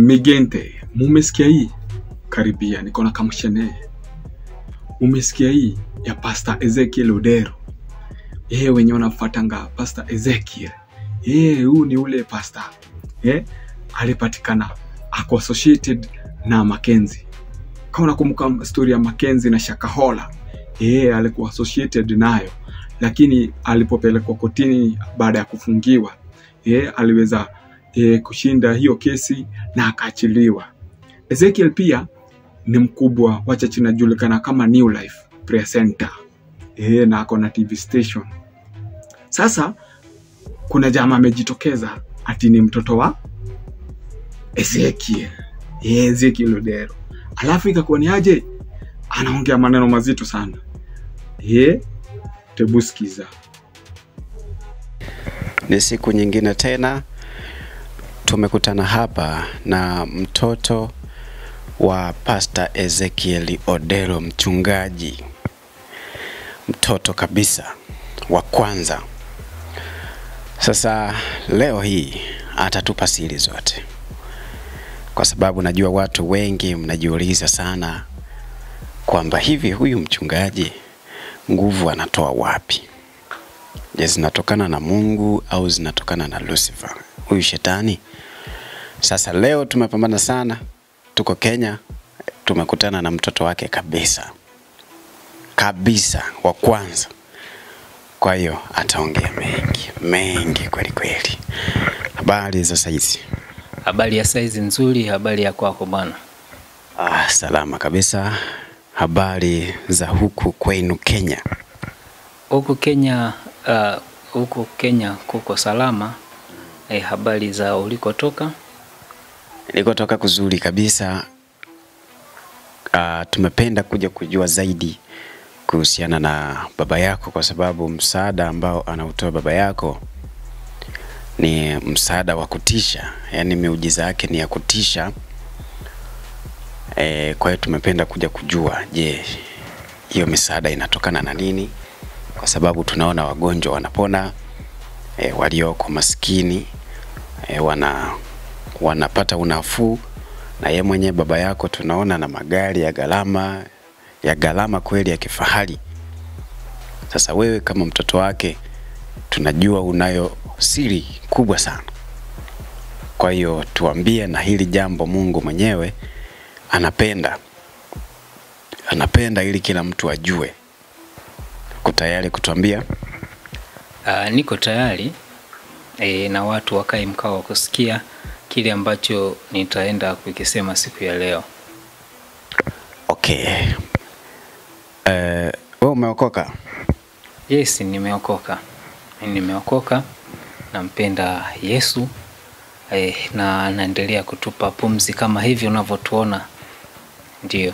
Migente, mumesikia hii? Karibia, niko na kamshene. Mumesikia hii ya Pastor Ezekiel Odero? Yeye wenye wanafuatanga Pastor Ezekiel. Yeye huu ni ule pastor. Eh? Alipatikana ako associated na Mackenzie. Kama unakumbuka story ya Mackenzie na Shakahola. Yeye alikuwa associated nayo. Lakini alipopelekwa kotini baada ya kufungiwa, yeye aliweza e, kushinda hiyo kesi na akaachiliwa. Ezekiel pia ni mkubwa wa church inajulikana kama New Life Prayer Center e, na ako na TV station. Sasa kuna jamaa amejitokeza ati ni mtoto wa Ezekiel e, Ezekiel Odero, alafu ikakuwa ni aje, anaongea maneno mazito sana e, tebu sikiza. Ni siku nyingine tena tumekutana hapa na mtoto wa Pastor Ezekiel Odero, mchungaji, mtoto kabisa wa kwanza. Sasa leo hii atatupa siri zote, kwa sababu najua watu wengi mnajiuliza sana kwamba hivi huyu mchungaji nguvu anatoa wapi? Je, zinatokana na Mungu au zinatokana na Lucifer, huyu shetani? Sasa leo tumepambana sana, tuko Kenya, tumekutana na mtoto wake kabisa kabisa wa kwanza. Kwa hiyo ataongea mengi mengi kweli kweli. Habari za saizi? Habari ya saizi nzuri, habari ya kwako bwana? Ah, salama kabisa. Habari za huku kwenu Kenya? Huku Kenya uh, huku Kenya kuko salama. Eh, habari za ulikotoka? Nilikotoka kuzuri kabisa. Uh, tumependa kuja kujua zaidi kuhusiana na baba yako, kwa sababu msaada ambao anautoa baba yako ni msaada wa kutisha, yaani miujiza yake ni ya kutisha. E, kwa hiyo tumependa kuja kujua, je, hiyo misaada inatokana na nini? Kwa sababu tunaona wagonjwa wanapona, e, walioko maskini e, wana wanapata unafuu, na ye mwenyewe baba yako tunaona na magari ya gharama ya gharama kweli ya kifahari. Sasa wewe kama mtoto wake tunajua unayo siri kubwa sana. Kwa hiyo tuambie, na hili jambo Mungu mwenyewe anapenda anapenda ili kila mtu ajue. Uko tayari kutuambia? Uh, niko tayari e, na watu wakae mkao wa kusikia kile ambacho nitaenda kukisema siku ya leo. Okay. Eh, wewe umeokoka? Yes, nimeokoka. Nimeokoka, nampenda Yesu eh, na anaendelea kutupa pumzi kama hivi unavyotuona. Ndio.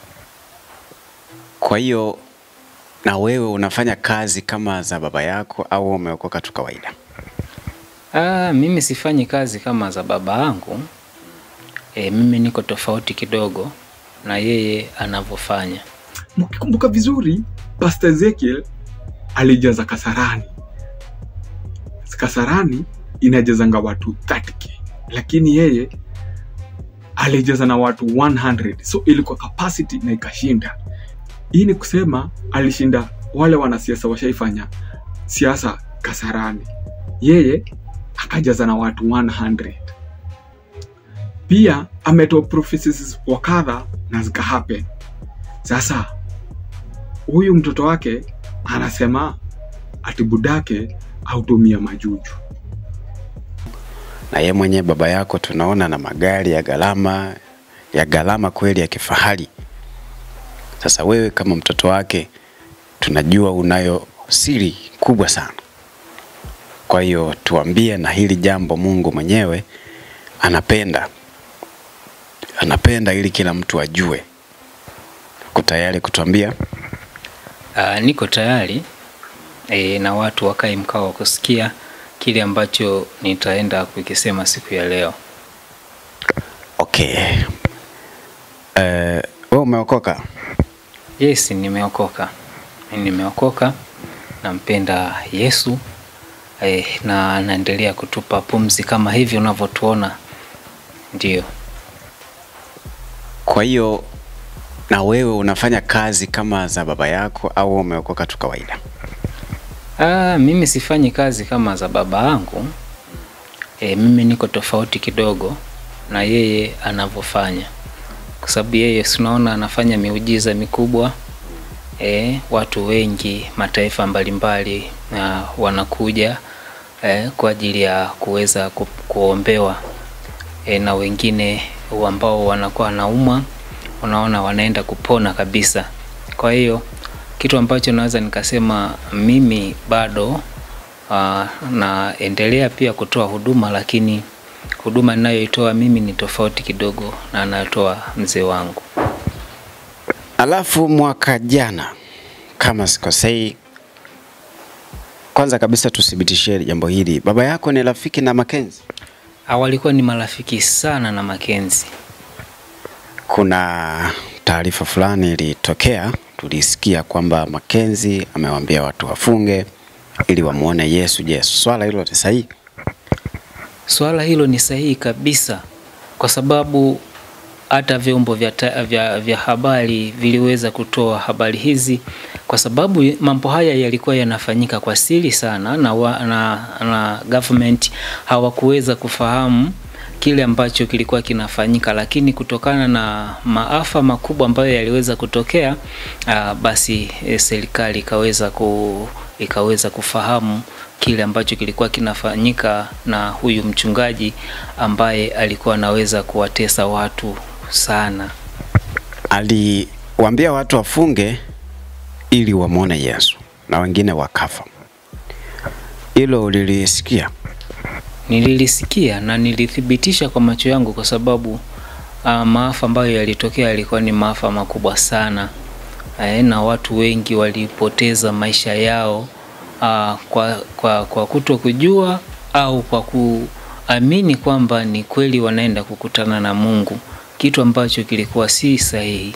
Kwa hiyo na wewe unafanya kazi kama za baba yako au umeokoka tu kawaida? Ah, mimi sifanyi kazi kama za baba yangu. E, mimi niko tofauti kidogo na yeye anavyofanya. Mkikumbuka vizuri, Pastor Ezekiel alijaza Kasarani. Kasarani inajazanga watu 30k, lakini yeye alijaza na watu 100, so ilikuwa capacity na ikashinda. Hii ni kusema alishinda wale wanasiasa washaifanya siasa Kasarani, yeye akajaza na watu 100. Pia ametoa prophecies wa kadha na zika happen. Sasa huyu mtoto wake anasema ati budake autumia majuju. Na ye mwenyewe baba yako tunaona na magari ya gharama ya gharama kweli ya kifahari. Sasa wewe kama mtoto wake tunajua unayo siri kubwa sana. Kwa hiyo tuambie, na hili jambo Mungu mwenyewe anapenda anapenda ili kila mtu ajue. Uko tayari kutuambia? Uh, niko tayari e, na watu wakae mkao wa kusikia kile ambacho nitaenda kukisema siku ya leo. Okay. Eh, wewe umeokoka? Yes, nimeokoka. Nimeokoka, nampenda Yesu e, na anaendelea kutupa pumzi kama hivi unavyotuona. Ndio. Kwa hiyo na wewe unafanya kazi kama za baba yako au umeokoka tu kawaida? Ah, mimi sifanyi kazi kama za baba yangu. E, mimi niko tofauti kidogo na yeye anavyofanya, kwa sababu yeye tunaona anafanya miujiza mikubwa. E, watu wengi mataifa mbalimbali na wanakuja e, kwa ajili ya kuweza ku, kuombewa e, na wengine ambao wanakuwa wanaumwa, unaona wanaenda kupona kabisa. Kwa hiyo kitu ambacho naweza nikasema mimi bado uh, naendelea pia kutoa huduma, lakini huduma ninayoitoa mimi ni tofauti kidogo na anayotoa mzee wangu. Alafu mwaka jana kama sikosei, kwanza kabisa tuthibitishie jambo hili, baba yako ni rafiki na Makenzi? Ah, walikuwa ni marafiki sana na Makenzi. Kuna taarifa fulani ilitokea, tulisikia kwamba Makenzi amewaambia watu wafunge ili wamuone Yesu. Je, swala hilo ni sahihi? Swala hilo ni sahihi kabisa, kwa sababu hata vyombo vya, ta- vya, vya habari viliweza kutoa habari hizi, kwa sababu mambo haya yalikuwa yanafanyika kwa siri sana na, wa, na, na government hawakuweza kufahamu kile ambacho kilikuwa kinafanyika, lakini kutokana na maafa makubwa ambayo yaliweza kutokea aa, basi e, serikali ikaweza ku, ikaweza kufahamu kile ambacho kilikuwa kinafanyika na huyu mchungaji ambaye alikuwa anaweza kuwatesa watu sana. Aliwaambia watu wafunge ili wamwone Yesu na wengine wakafa. Hilo ulilisikia? Nililisikia na nilithibitisha kwa macho yangu, kwa sababu uh, maafa ambayo yalitokea yalikuwa ni maafa makubwa sana eh, na watu wengi walipoteza maisha yao uh, kwa, kwa, kwa kuto kujua au kwa kuamini kwamba ni kweli wanaenda kukutana na Mungu, kitu ambacho kilikuwa si sahihi.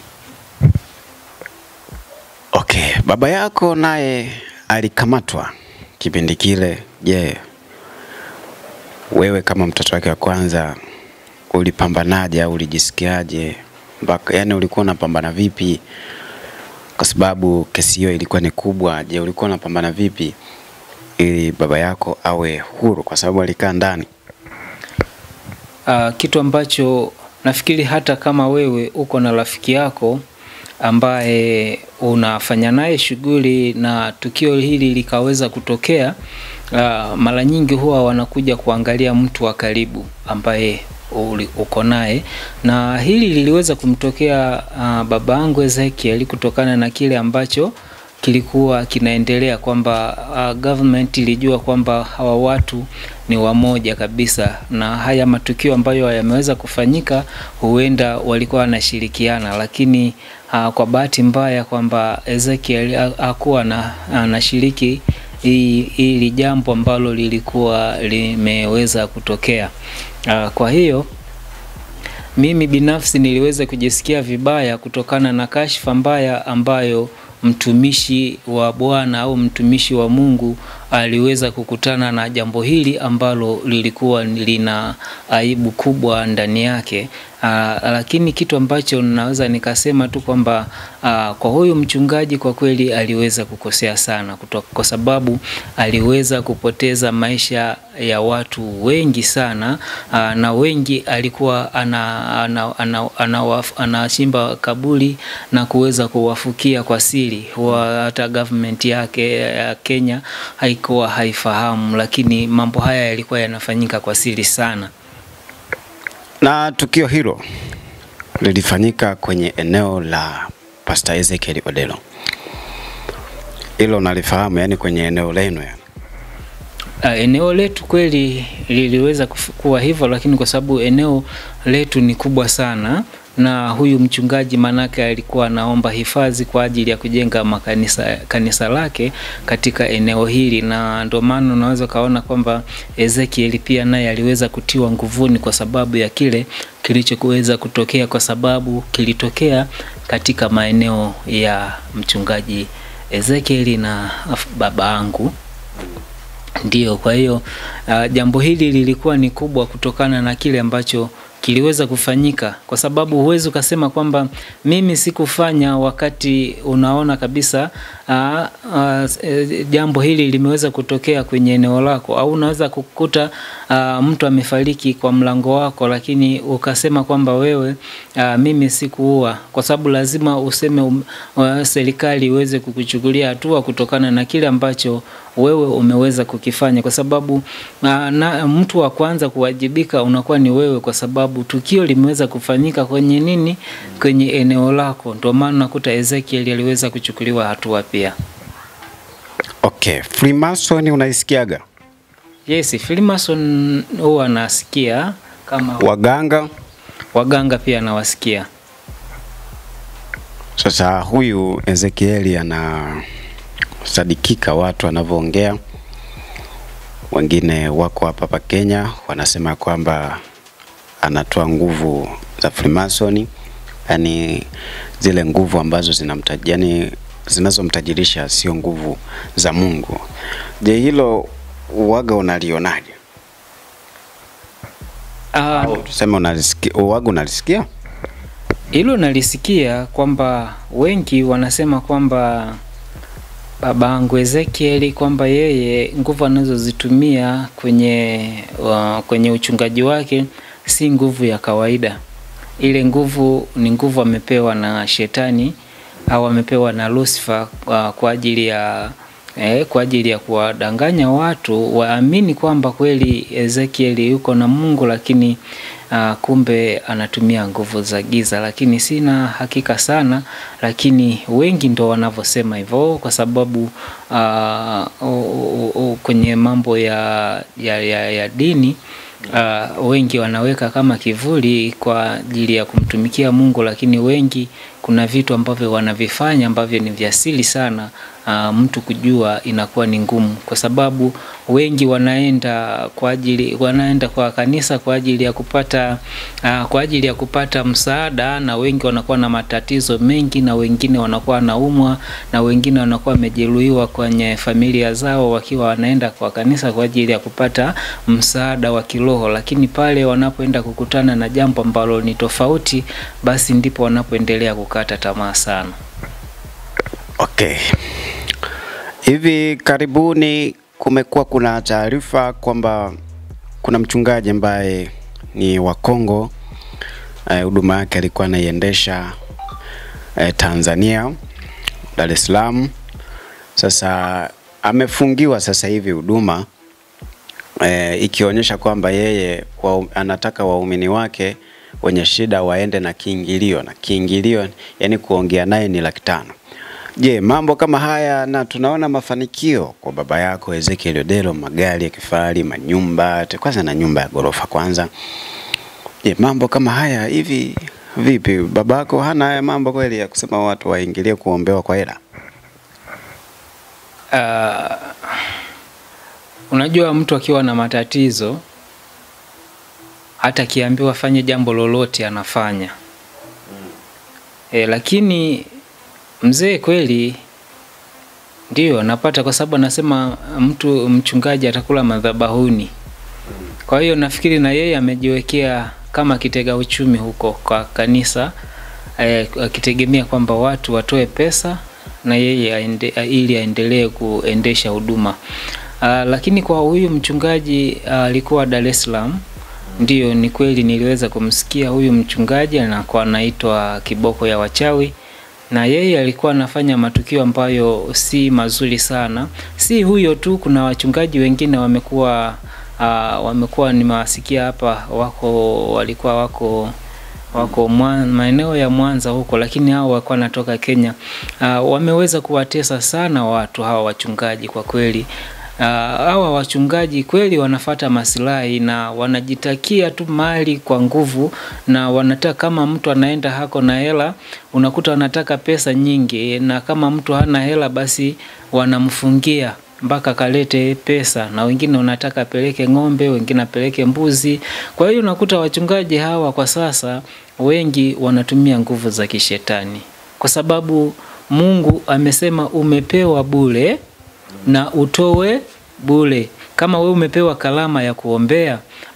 Okay, baba yako naye alikamatwa kipindi kile. Je, wewe kama mtoto wake wa kwanza ulipambanaje au ulijisikiaje? Mpaka yani ulikuwa unapambana vipi? Kwa sababu kesi hiyo ilikuwa ni kubwa. Je, ulikuwa unapambana vipi ili baba yako awe huru, kwa sababu alikaa ndani? Uh, kitu ambacho nafikiri hata kama wewe uko na rafiki yako ambaye unafanya naye shughuli na tukio hili likaweza kutokea, uh, mara nyingi huwa wanakuja kuangalia mtu wa karibu ambaye uli- uko naye, na hili liliweza kumtokea uh, baba yangu Ezekiel kutokana na kile ambacho kilikuwa kinaendelea kwamba uh, government ilijua kwamba hawa watu ni wamoja kabisa, na haya matukio ambayo yameweza kufanyika huenda walikuwa wanashirikiana, lakini uh, kwa bahati mbaya kwamba Ezekiel ha- hakuwa na anashiriki hii- hili jambo ambalo lilikuwa limeweza kutokea. Uh, kwa hiyo mimi binafsi niliweza kujisikia vibaya kutokana na kashfa mbaya ambayo mtumishi wa Bwana au mtumishi wa Mungu aliweza kukutana na jambo hili ambalo lilikuwa lina aibu kubwa ndani yake. Aa, lakini kitu ambacho naweza nikasema tu kwamba aa, kwa huyu mchungaji kwa kweli aliweza kukosea sana kutoka, kwa sababu aliweza kupoteza maisha ya watu wengi sana aa, na wengi alikuwa ana, ana, ana, ana, anachimba kaburi na kuweza kuwafukia kwa siri, Huwa hata government yake ya Kenya haikuwa haifahamu, lakini mambo haya yalikuwa yanafanyika kwa siri sana. Na tukio hilo lilifanyika kwenye eneo la Pastor Ezekiel Odelo. Hilo nalifahamu, yani kwenye eneo lenu yani. Uh, eneo letu kweli liliweza kufu- kuwa hivyo, lakini kwa sababu eneo letu ni kubwa sana na huyu mchungaji manake alikuwa anaomba hifadhi kwa ajili ya kujenga makanisa kanisa lake katika eneo hili, na ndio maana unaweza ukaona kwamba Ezekiel pia naye aliweza kutiwa nguvuni kwa sababu ya kile kilichokuweza kutokea, kwa sababu kilitokea katika maeneo ya mchungaji Ezekiel na af- baba yangu Ndiyo, kwa hiyo uh, jambo hili lilikuwa ni kubwa kutokana na kile ambacho kiliweza kufanyika, kwa sababu huwezi ukasema kwamba mimi sikufanya wakati unaona kabisa aa, aa, e, jambo hili limeweza kutokea kwenye eneo lako, au unaweza kukuta aa, mtu amefariki kwa mlango wako, lakini ukasema kwamba wewe aa, mimi sikuua, kwa sababu lazima useme um, wa- serikali iweze kukuchukulia hatua kutokana na kile ambacho wewe umeweza kukifanya, kwa sababu na, na mtu wa kwanza kuwajibika unakuwa ni wewe, kwa sababu tukio limeweza kufanyika kwenye nini, kwenye eneo lako. Ndio maana unakuta Ezekiel aliweza kuchukuliwa hatua pia. Okay, Freemason unaisikiaga? Yes, Freemason huwa nasikia kama Waganga waganga pia nawasikia. Sasa huyu Ezekieli anasadikika watu wanavyoongea, wengine wako hapa hapa Kenya wanasema kwamba anatoa nguvu za Freemason, yani zile nguvu ambazo zinamtaji, yani zinazomtajirisha sio nguvu za Mungu. Je, hilo uwaga unalionaje? Ah, Au tuseme unalisikia, uwaga unalisikia? Hilo nalisikia kwamba wengi wanasema kwamba babangu Ezekieli kwamba yeye nguvu anazozitumia kwenye uh, kwenye uchungaji wake si nguvu ya kawaida. Ile nguvu ni nguvu amepewa na shetani au amepewa na Lucifer uh, kwa ajili ya eh, kwa ajili ya kuwadanganya watu waamini kwamba kweli Ezekieli yuko na Mungu, lakini uh, kumbe anatumia nguvu za giza, lakini sina hakika sana, lakini wengi ndo wanavyosema hivyo, kwa sababu uh, uh, uh, kwenye mambo ya, ya, ya, ya dini uh, wengi wanaweka kama kivuli kwa ajili ya kumtumikia Mungu, lakini wengi kuna vitu ambavyo wanavifanya ambavyo ni vya siri sana. Uh, mtu kujua inakuwa ni ngumu, kwa sababu wengi wanaenda kwa ajili wanaenda kwa kanisa kwa ajili ya kupata uh, kwa ajili ya kupata msaada, na wengi wanakuwa na matatizo mengi, na wengine wanakuwa wanaumwa, na wengine wanakuwa wamejeruhiwa kwenye familia zao, wakiwa wanaenda kwa kanisa kwa ajili ya kupata msaada wa kiroho, lakini pale wanapoenda kukutana na jambo ambalo ni tofauti, basi ndipo wanapoendelea kukata tamaa sana. Okay. Hivi karibuni kumekuwa kuna taarifa kwamba kuna mchungaji ambaye ni wa Kongo eh, huduma yake alikuwa anaiendesha eh, Tanzania, Dar es Salaam. Sasa amefungiwa sasa hivi huduma eh, ikionyesha kwamba yeye wa, anataka waumini wake wenye shida waende na kiingilio na kiingilio, yani kuongea naye ni laki tano. Je, mambo kama haya na tunaona mafanikio kwa baba yako Ezekiel Odero, magari ya kifahari, manyumba, te- kwanza na nyumba ya ghorofa kwanza. Je, mambo kama haya hivi vipi? Baba yako hana haya mambo kweli ya kusema watu waingilie kuombewa kwa hela? Uh, unajua mtu akiwa na matatizo hata akiambiwa afanye jambo lolote anafanya. E, lakini mzee kweli ndio napata, kwa sababu anasema mtu mchungaji atakula madhabahuni. Kwa hiyo nafikiri na yeye amejiwekea kama kitega uchumi huko kwa kanisa eh, akitegemea kwamba watu watoe pesa na yeye aende, ili aendelee kuendesha huduma. Ah, lakini kwa huyu mchungaji ah, alikuwa Dar es Salaam. Ndiyo, ni kweli niliweza kumsikia huyu mchungaji anakuwa anaitwa Kiboko ya Wachawi na yeye alikuwa anafanya matukio ambayo si mazuri sana. Si huyo tu, kuna wachungaji wengine wamekuwa uh, wamekuwa nimewasikia hapa, wako walikuwa wako wako mwa- maeneo ya Mwanza huko, lakini hao walikuwa wanatoka Kenya. Uh, wameweza kuwatesa sana watu hawa wachungaji kwa kweli. Uh, hawa wachungaji kweli wanafata masilahi na wanajitakia tu mali kwa nguvu, na wanataka kama mtu anaenda hako na hela, unakuta wanataka pesa nyingi, na kama mtu hana hela, basi wanamfungia mpaka kalete pesa, na wengine wanataka apeleke ng'ombe, wengine apeleke mbuzi. Kwa hiyo unakuta wachungaji hawa kwa sasa wengi wanatumia nguvu za kishetani, kwa sababu Mungu amesema umepewa bure na utowe bure. Kama wewe umepewa kalama ya kuombea,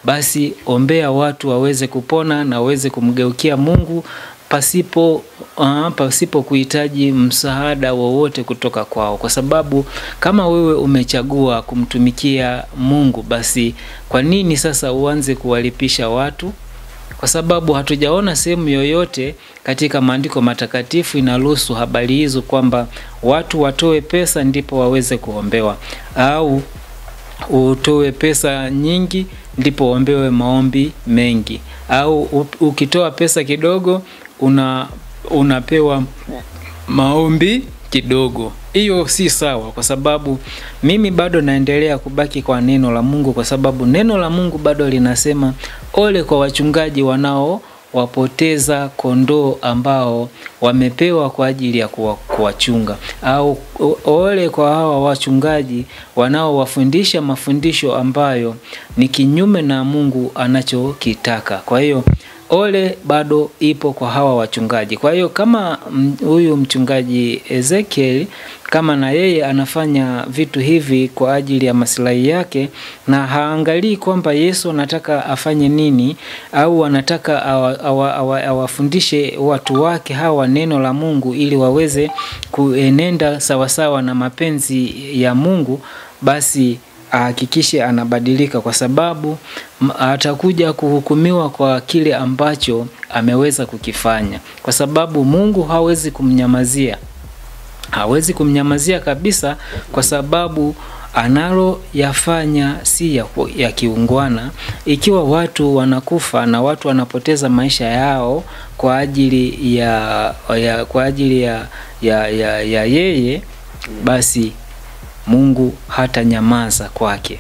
basi ombea watu waweze kupona na waweze kumgeukia Mungu pasipo uh, pasipo kuhitaji msaada wowote kutoka kwao, kwa sababu kama wewe umechagua kumtumikia Mungu, basi kwa nini sasa uanze kuwalipisha watu? Kwa sababu hatujaona sehemu yoyote katika maandiko matakatifu inaruhusu habari hizo kwamba watu watoe pesa ndipo waweze kuombewa au utoe pesa nyingi ndipo uombewe maombi mengi au u- ukitoa pesa kidogo una unapewa maombi kidogo. Hiyo si sawa, kwa sababu mimi bado naendelea kubaki kwa neno la Mungu, kwa sababu neno la Mungu bado linasema ole kwa wachungaji wanao wapoteza kondoo ambao wamepewa kwa ajili ya kuwa- kuwachunga, au o- ole kwa hawa wachungaji wanaowafundisha mafundisho ambayo ni kinyume na Mungu anachokitaka. Kwa hiyo ole bado ipo kwa hawa wachungaji. Kwa hiyo kama mm, huyu mchungaji Ezekiel kama na yeye anafanya vitu hivi kwa ajili ya maslahi yake na haangalii kwamba Yesu anataka afanye nini au anataka awa- awa- awa- awafundishe watu wake hawa neno la Mungu ili waweze kuenenda sawasawa na mapenzi ya Mungu, basi ahakikishe anabadilika kwa sababu m- atakuja kuhukumiwa kwa kile ambacho ameweza kukifanya, kwa sababu Mungu hawezi kumnyamazia, hawezi kumnyamazia kabisa, kwa sababu analoyafanya si ya, ku- ya kiungwana. Ikiwa watu wanakufa na watu wanapoteza maisha yao kwa ajili ya, ya kwa ajili ya, ya, ya, ya yeye, basi Mungu hata nyamaza kwake.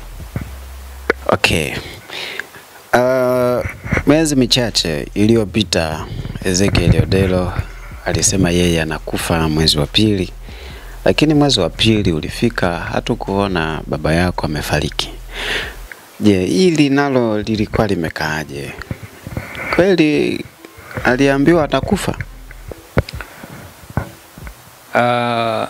Okay. Uh, miezi michache iliyopita Ezekiel Odelo alisema yeye anakufa mwezi wa pili, lakini mwezi wa pili ulifika, hatukuona baba yako amefariki. Je, hili nalo lilikuwa limekaaje? Kweli aliambiwa atakufa? Uh,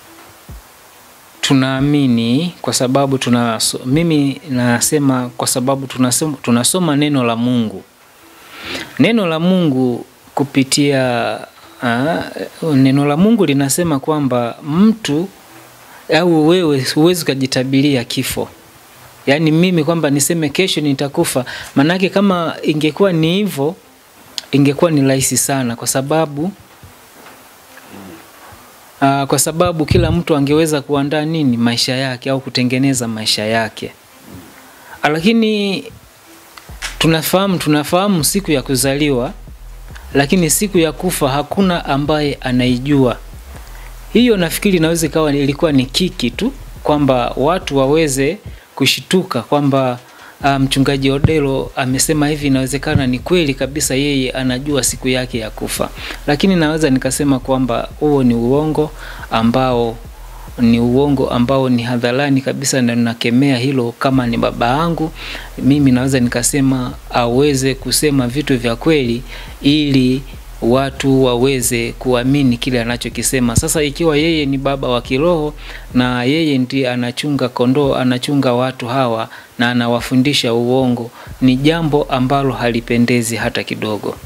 tunaamini kwa sababu tuna mimi nasema kwa sababu tunasoma, tunasoma neno la Mungu. Neno la Mungu kupitia uh, neno la Mungu linasema kwamba mtu au wewe huwezi ukajitabiria kifo. Yaani mimi kwamba niseme kesho nitakufa, manake kama ingekuwa ni hivyo ingekuwa ni rahisi sana kwa sababu Uh, kwa sababu kila mtu angeweza kuandaa nini maisha yake au kutengeneza maisha yake, lakini tunafahamu tunafahamu siku ya kuzaliwa, lakini siku ya kufa hakuna ambaye anaijua. Hiyo nafikiri inaweza ikawa ilikuwa ni kiki tu kwamba watu waweze kushituka kwamba uh, mchungaji Odelo amesema hivi, inawezekana ni kweli kabisa, yeye anajua siku yake ya kufa. Lakini naweza nikasema kwamba huo ni uongo ambao ni uongo ambao ni hadharani kabisa, na nakemea hilo. Kama ni baba yangu mimi, naweza nikasema aweze kusema vitu vya kweli ili watu waweze kuamini kile anachokisema. Sasa ikiwa yeye ni baba wa kiroho na yeye ndiye anachunga kondoo, anachunga watu hawa na anawafundisha uongo, ni jambo ambalo halipendezi hata kidogo.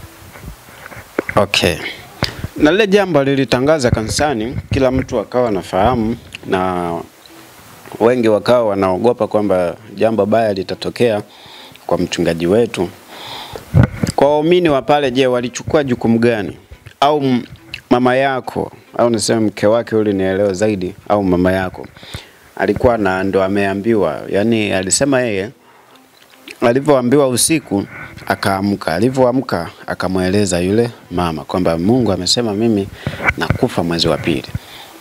Okay. Na lile jambo lilitangaza kanisani, kila mtu akawa anafahamu na wengi wakawa wanaogopa kwamba jambo baya litatokea kwa mchungaji wetu. Kwa waumini wa pale, je, walichukua jukumu gani? Au m- mama yako au niseme mke wake yule nielewe zaidi, au mama yako alikuwa na ndo ameambiwa, yani alisema yeye alivyoambiwa usiku akaamka, alivyoamka akamweleza yule mama kwamba Mungu amesema mimi nakufa mwezi wa pili.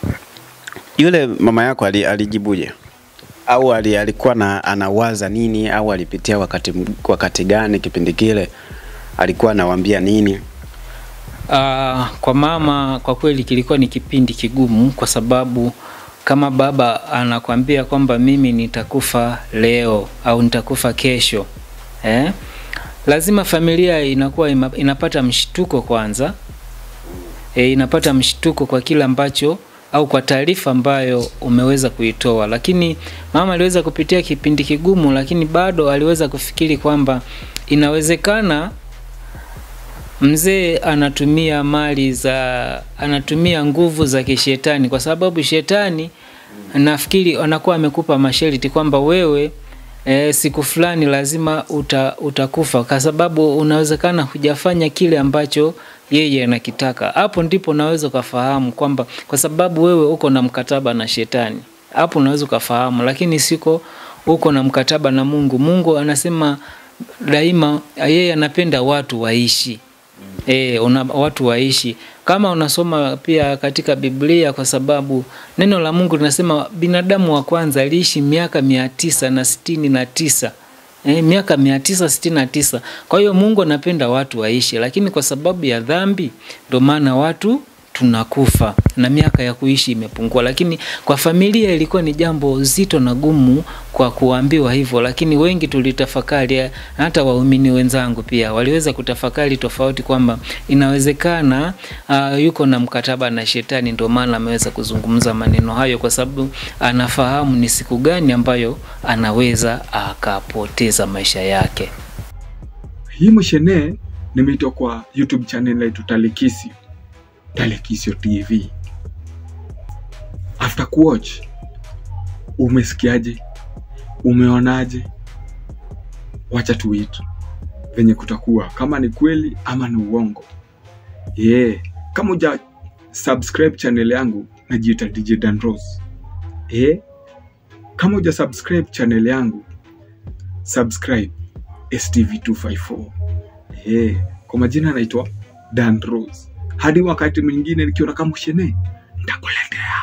Yule mama yako ali- alijibuje? Au ali, alikuwa na, anawaza nini au alipitia wakati, wakati gani kipindi kile? Alikuwa anawaambia nini? Uh, kwa mama kwa kweli kilikuwa ni kipindi kigumu, kwa sababu kama baba anakwambia kwamba mimi nitakufa leo au nitakufa kesho eh? Lazima familia inakuwa ima- inapata mshtuko kwanza e, inapata mshtuko kwa kile ambacho au kwa taarifa ambayo umeweza kuitoa. Lakini mama aliweza kupitia kipindi kigumu, lakini bado aliweza kufikiri kwamba inawezekana mzee anatumia mali za anatumia nguvu za kishetani, kwa sababu shetani nafikiri anakuwa amekupa masharti kwamba wewe e, siku fulani lazima uta, utakufa kwa sababu unawezekana hujafanya kile ambacho yeye anakitaka. Hapo ndipo unaweza ukafahamu kwamba kwa sababu wewe uko na mkataba na shetani, hapo unaweza ukafahamu, lakini siko uko na mkataba na Mungu. Mungu anasema daima yeye anapenda watu waishi E, una, watu waishi kama unasoma pia katika Biblia, kwa sababu neno la Mungu linasema binadamu wa kwanza aliishi miaka mia tisa na sitini na tisa e, miaka mia tisa sitini na tisa. Kwa hiyo Mungu anapenda watu waishi, lakini kwa sababu ya dhambi ndio maana watu tunakufa na miaka ya kuishi imepungua. Lakini kwa familia ilikuwa ni jambo zito na gumu kwa kuambiwa hivyo, lakini wengi tulitafakari, hata waumini wenzangu pia waliweza kutafakari tofauti kwamba inawezekana uh, yuko na mkataba na shetani, ndio maana ameweza kuzungumza maneno hayo, kwa sababu anafahamu ni siku gani ambayo anaweza akapoteza maisha yake. hii mushene nimeitoa kwa youtube channel yetu talikisio talikisio tv after kuwatch umesikiaje umeonaje wacha tuit venye kutakuwa kama ni kweli ama ni uongo yeah. kama uja subscribe channel yangu najiita dj danros yeah. kama uja subscribe channel yangu subscribe stv254 yeah. kwa majina naitwa dan rose hadi wakati mwingine nikiona kama ushene ntakuletea